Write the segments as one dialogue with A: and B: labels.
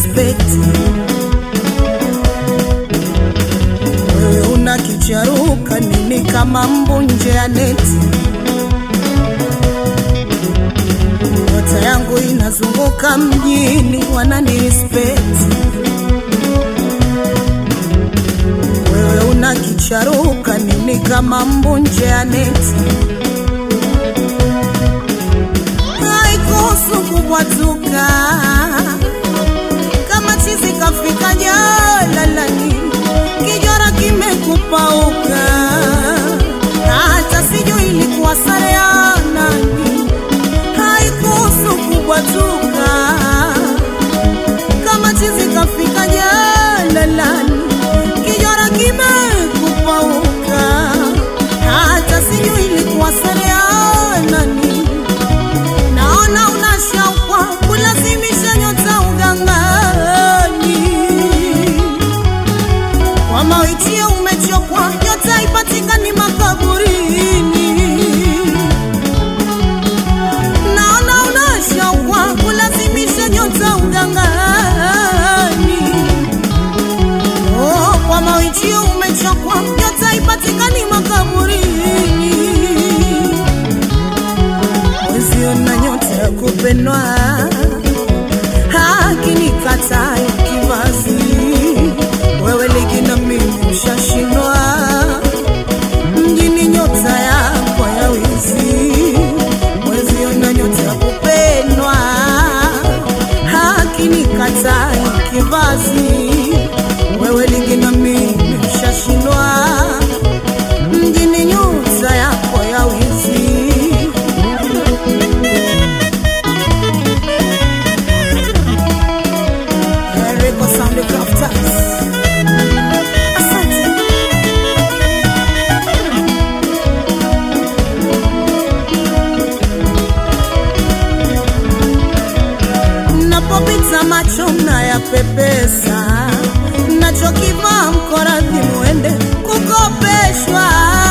A: respect. Wewe una kicharuka nini kama mbu nje ya neti? Nyota yangu inazunguka mjini, wanani respect. Wewe una kicharuka nini kama mbu nje ya neti? haikuhusu kubwatuka kama chizi kafika jalalani, kijora kimekupauka, hata sijui ilikuwa sare ya nani. Haikuhusu kubwatuka kama chizi kafika jalalani, kijora kimekupauka, hata sijui ilikuwa sare ya nani. Naona una shauku kulazimisha nyota ugangani, kwa mawitio umechokwa, nyota haipatikani makaburini. Naona una shauku kulazimisha nyota ugangani, oh, kwa mawitio umechokwa, nyota haipatikani makaburini mwezio na nyota ya kupendwa hakinikata kivazi wewe ligi na mimi ushashindwa mjini nyota yako ya wizi mwezio na nyota ya kupendwa hakinikata kivazi wewe ligi na mimi ushashindwa mjini nyota yako ya wizi Rico Sound Crafters. Asante. Napopita macho mnayapepesa, nachokivaa mkoradhi mwende kukopeshwa.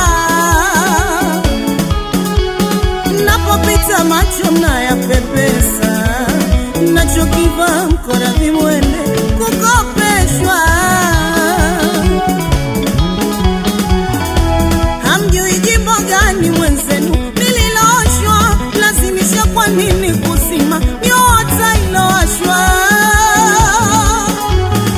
A: Napopita macho mnayapepesa, nachokivaa mkoradhi mwende kukopeshwa. Hamjui jimbo gani mwenzenu nililooshwa, lazimisha kwa nini kuzima nyota ilowashwa?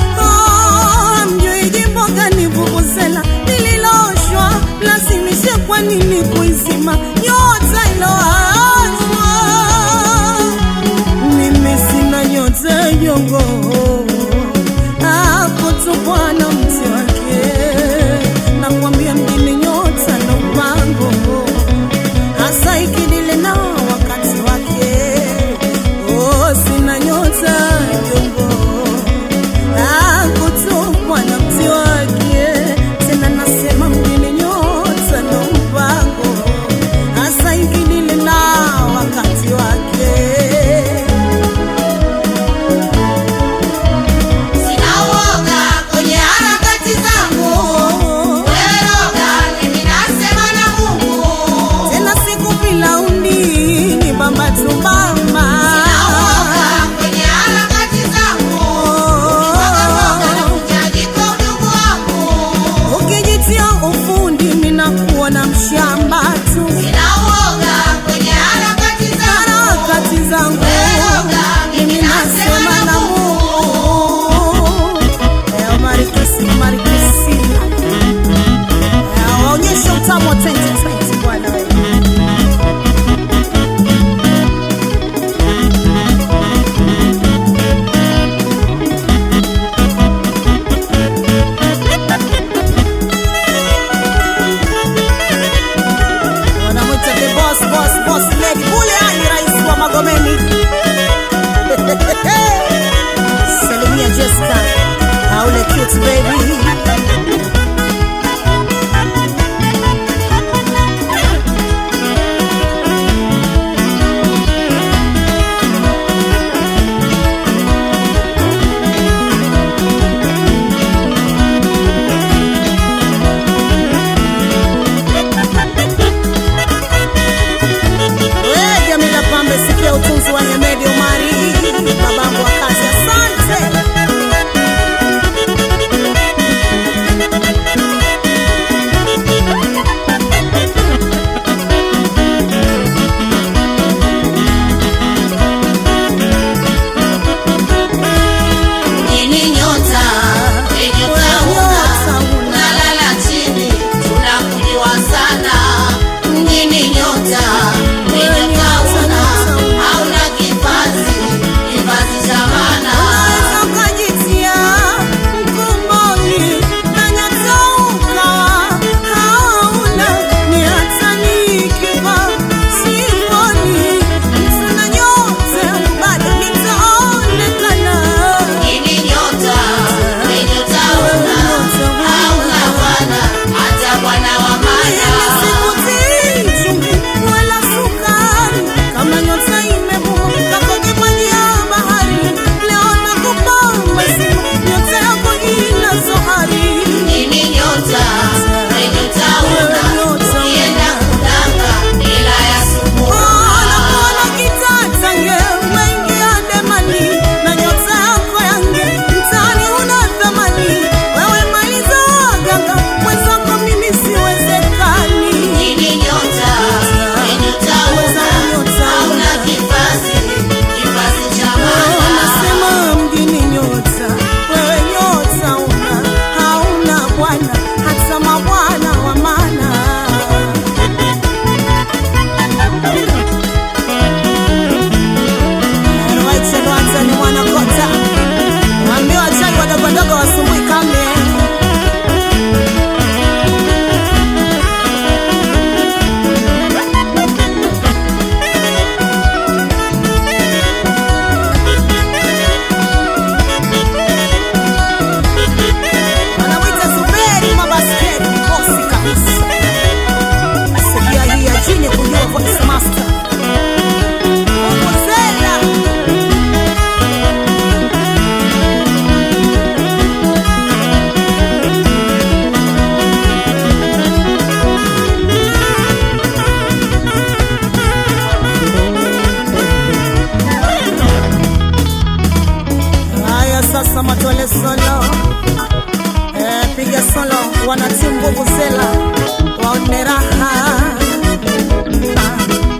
A: sasa matole solo eh, piga solo wanatimu nguvu zela waone raha Ah.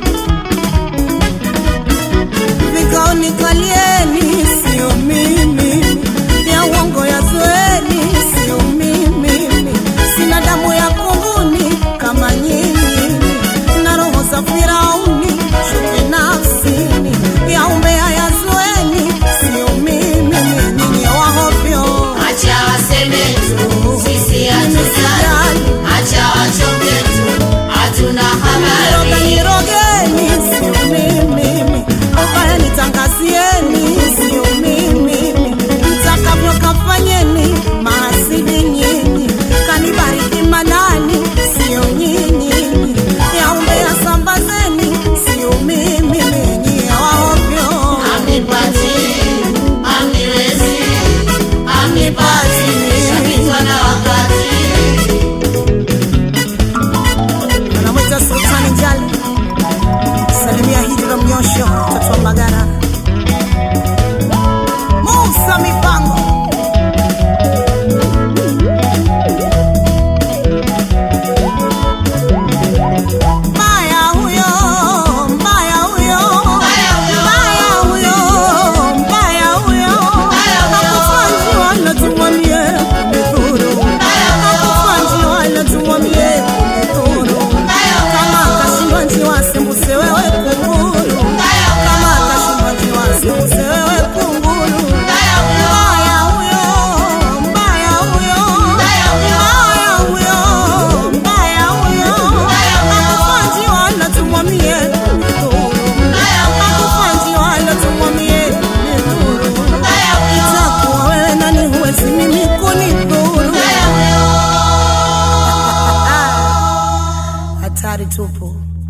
A: Vikaoni kalieni, sio mimi, ya uongo ya zoeni, sio mimi, sina damu ya kunguni kama nyinyi, na roho za Firauni, chuki nafsini, ya umbea ya zoeni, sio mimi, nyinyi wahovyo.
B: Acha waseme tu, sisi hatujali. Acha wachonge tu, hatuna
A: Niroga
B: habari.
A: nirogeni, sio mimi, ubaya nitangazieni, sio mimi, mtakavyo kafanyeni, mahasidi nyinyi, kanibariki manani, sio nyinyi, ya umbea sambazeni, sio mimi, nyinyi waovyo.
B: Amnipati, amniwezi, amnipati, shapitwa na wakati.
A: Anamwita Sultani Njali, salimia Hijra Mnyosho, mtoto wa Mbagara, Musa Mipango. Mbaya huyo, mbaya huyo,
B: Mbaya huyo.
A: mbaya huyo, mbaya huyo.
B: Mbaya huyo.
A: Hakufa njiwa tumwambie kumidhuru. Hakufa njiwa tumwambie kumidhuru. Kama kashindwa njiwa sembuse wewe kunguru. Kama kashindwa njiwa sembuse wewe kunguru. Mbaya huyo, mbaya huyo, mbaya huyo, mbaya huyo. Hakufa njiwa tumwambie kumidhuru. Hakufa njiwa tumwambie kumidhuru. Itakuwa wewe nani huwezi mimi kunidhuru. Hatari tupu.